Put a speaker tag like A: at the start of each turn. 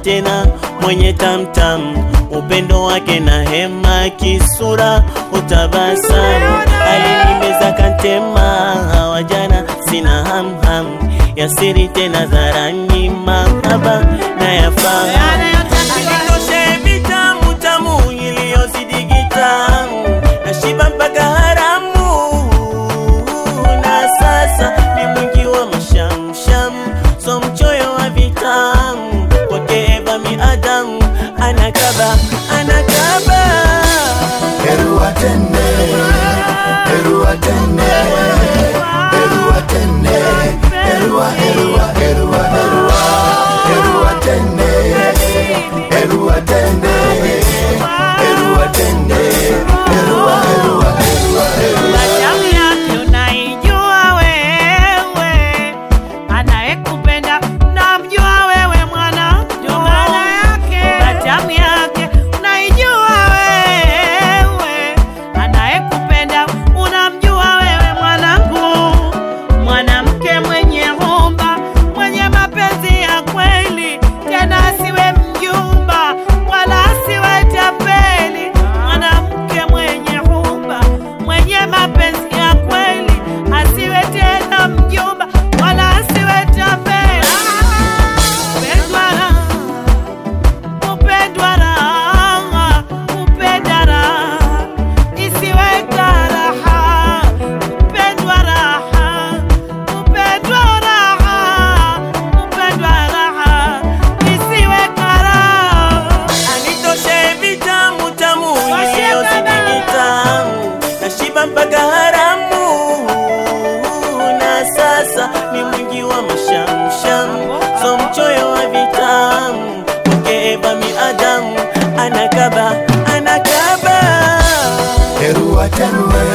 A: tena mwenye tamtam, upendo wake na hema, kisura utabasamu, alinimeza kantema, wajana sina hamham ya siri tena dharani, mahaba na yafahamu Nitoshe vitamu tamu iliyozidi gitamu na shiba mpaka haramu, na sasa ni mwingi wa mashamsham, so mchoyo wa vitamu kwake Eva miadamu anakaba anakaba
B: Erua tene, erua tene, erua tene, erua, erua, erua, erua, erua tene, erua tene, erua tene, erua, erua, erua, erua.
C: Damu yake unaijua wewe, anayekupenda namjua wewe mwana, ndio maana yake. Damu yake unaijua wewe, anayekupenda unamjua wewe mwanangu, mwanamke mwenye humba, mwenye mapenzi ya kweli, tena asiwe mjumba wala asiwe tapeli, mwanamke mwenye humba, mwenye mapenzi ya kweli, asiwe tena mjumba wala asiwe tapeli. Pendwa raha, kupendwa raha, kupenda raha, isiwe karaha. Kupendwa raha, kupendwa raha, kupendwa raha, isiwe karaha.
A: anitoshe vitamu tamu iliyozidi vitamu na shiba mpaka haramu, na sasa ni mwingi wa mashamsham, so mchoyo wa vitamu kwake Eva miadamu anakaba anakaba
B: Erua tene,